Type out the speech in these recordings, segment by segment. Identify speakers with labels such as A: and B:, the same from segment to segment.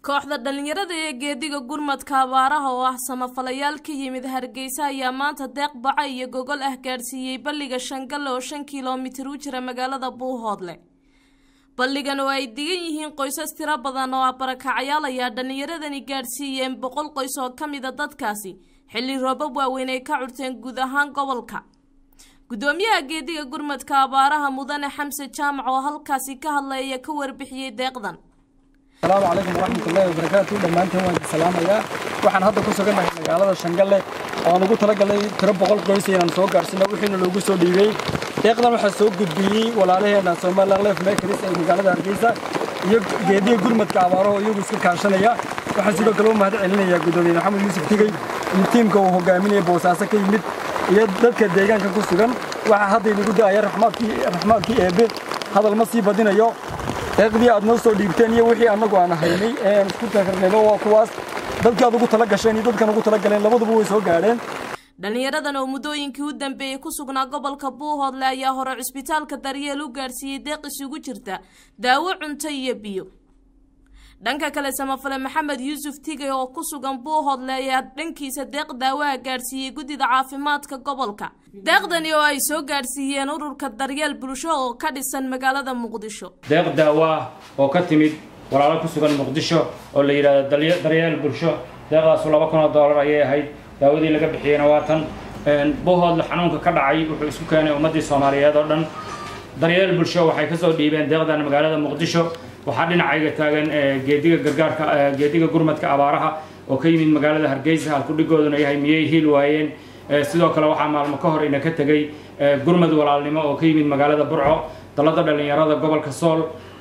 A: kooxda dhallinyarada ee geediga gurmadka abaaraha oo ah samafalayaal ka yimid hargeysa ayaa maanta deeq baca iyo gogol ah gaadhsiiyey balliga shangalle oo shan kilomitir u jira magaalada buuhoodle balligan oo ay degan yihiin qoysas tiro badan oo ah barakacayaal ayaa dhallinyaradani gaadhsiiyeen boqol qoys oo ka mida dadkaasi xilli roobab waaweyn ay ka curteen guud ahaan gobolka gudoomiyaha geediga gurmadka abaaraha mudane xamse jaamac oo halkaasi ka hadlaya ka warbixiyey deeqdan
B: asalaamu calaykum waraxmatullaahi wabarakaatu dhammaantiin waan idin salaamayaa waxaan hadda ku sugannahay magaalada shangalle oan ugu talagalay tiro boqol qoys inaan soo gaarhsino wixiina loogu soo dhiibey deeqdan waxaa soo gudbiyey walaalaheena somalilan lef mekaris ee magaalada hargeysa iyo geediga gurmadka abaaraho iyagu iska kaashanaya waxaan sidoo kale u mahad celinayaa gudoomiye maxamed yuusuf tigey iyo tiimka uu hogaaminaya boosaaso ka yimid iyo dadka deegaanka ku sugan waxaa hadda inagu da'aya raxmaadkii eebbe hadal ma sii badinayo deeqdii aad noo soo dhiibteen iyo wixii annagu aan haynay ee aan isku takarnayba waa kuwaas dadkaad ugu tala gasheen iyo dadkan ugu tala galeen labaduba way soo gaadheen
A: dhallinyaradan oo muddooyinkii u dambeeyey ku sugnaa gobolka buuhoodle ayaa hore cusbitaalka daryeel u gaadhsiiyey deeq isugu jirta daawo cunto iyo biyo dhanka kale samafale maxamed yuusuf tigey oo ku sugan buuhoodle ayaa dhankiisa deeq daawaha gaadhsiiyey guddida caafimaadka gobolka deeqdani oo ay soo gaadhsiiyeen ururka daryeel bulsho oo ka dhisan magaalada muqdisho
C: deeq daawo ah oo ka timid walaalo ku sugan muqdisho oo la yidhaahdo daryeel bulsho deeqdaasu laba kun oo doolar ayay ahayd daawadii laga bixiyeyna waa tan buuhoodle xanuunka ka dhacay wuxuu isku keenay ummaddii soomaaliyeed oo dhan daryeel bulsho waxay kasoo dhiibeen deeqdan magaalada muqdisho waxaa dhinacayga taagan geediga gargaarka geediga gurmadka abaaraha oo ka yimid magaalada hargeysa halkudhigooduna yahay miyay hiil waayeen sidoo kale waxaa maalmo ka hor ina ka tegey gurmad walaalnimo oo ka yimid magaalada burco dalada dhallinyarada gobolka sool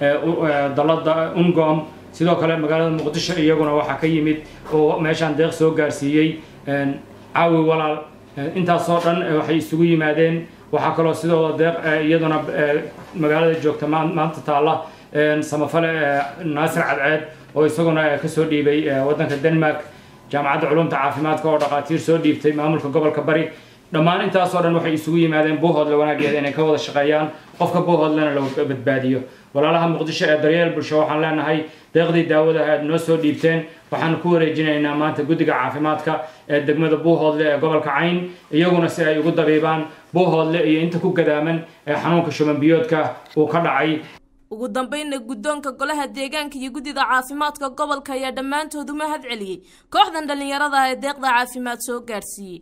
C: dalada ungom sidoo kale magaalada muqdisho iyaguna waxaa ka yimid oo meeshaan deeq soo gaarsiiyey caawi walaal intaasoo dhan waxay isugu yimaadeen waxaa kaloo sidoo deeq iyaduna magaalada joogta maanta taalla samafale naasir cadceed oo isaguna kasoo dhiibay waddanka denmark jaamacadda culumta caafimaadka oo dhaqaatiir soo dhiibtay maamulka gobolka bari dhammaan intaasoo dhan waxay isugu yimaadeen buuhoodle wanaageeda inay ka wada shaqeeyaan qofka buuhoodlena la badbaadiyo walaalaha muqdisho ee daryeel bulsho waxaan leenahay deeqdii daawadaha aad noo soo dhiibteen waxaan ku wareejinaynaa maanta guddiga caafimaadka ee degmada buuhoodle ee gobolka cayn iyaguna si ay ugu dabiibaan buuhoodle iyo inta ku gadaaman ee xanuunka shuban biyoodka uu ka dhacay
A: ugu dambeynna guddoonka golaha deegaanka iyo guddida caafimaadka gobolka ayaa dhammaantood u mahad celiyey kooxdan dhallinyarada ee deeqda caafimaad soo gaadhsiiyey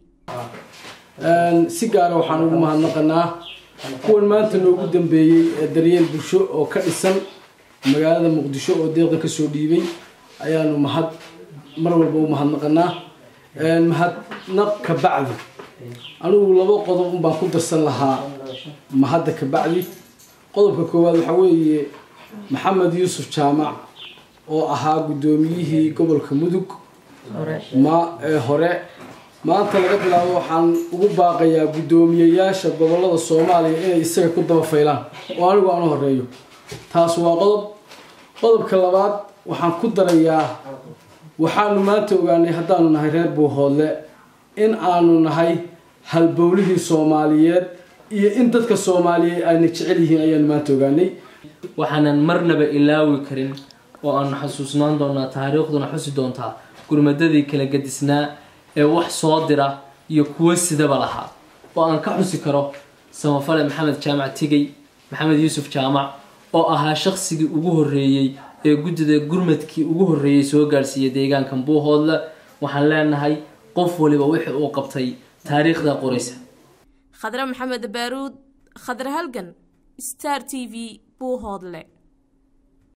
D: si gaara waxaan ugu mahadnaqanaa kuwan maanta noogu dambeeyey ee daryeel bulsho oo ka dhisan magaalada muqdisho oo deeqda kasoo dhiibay ayaanu mahad mar walba u mahadnaqanaa mahadnaq ka bacdi anigu laba qodob unbaan ku darsan lahaa mahadda ka bacdi qodobka koowaad waxaa weeye maxamed yuusuf jaamac oo ahaa guddoomiyihii gobolka mudug ma ee hore maanta laga bilaabo waxaan ugu baaqayaa guddoomiyeyaasha gobolada soomaaliya inay isaga ku daba faylaan oo anigu aan u horeeyo taas waa qodob qodobka labaad waxaan ku darayaa waxaanu maanta ogaanay haddaanu nahay reer buuhoodle in aanu nahay halbowlihii soomaaliyeed iyo in dadka soomaaliyeed ayna jecel yihiin ayaanu maanta ogaanay
E: waxaanan marnaba ilaawi karin oo aanu xasuusnaan doonaa taariikhduna xusi doontaa gurmadadii kala gadisnaa ee wax soo dira iyo kuwo sidaba lahaa oo aan ka xusi karo samafale maxamed jaamac tigey maxamed yuusuf jaamac oo ahaa shaqsigii ugu horreeyey ee guddida gurmadkii ugu horreeyey soo gaadhsiiyay deegaankan buuhoodle waxaan leenahay qof waliba wixii uu qabtay taariikhda qoraysa
A: khadre maxamed baaruud khadre halgan star t v buuhoodle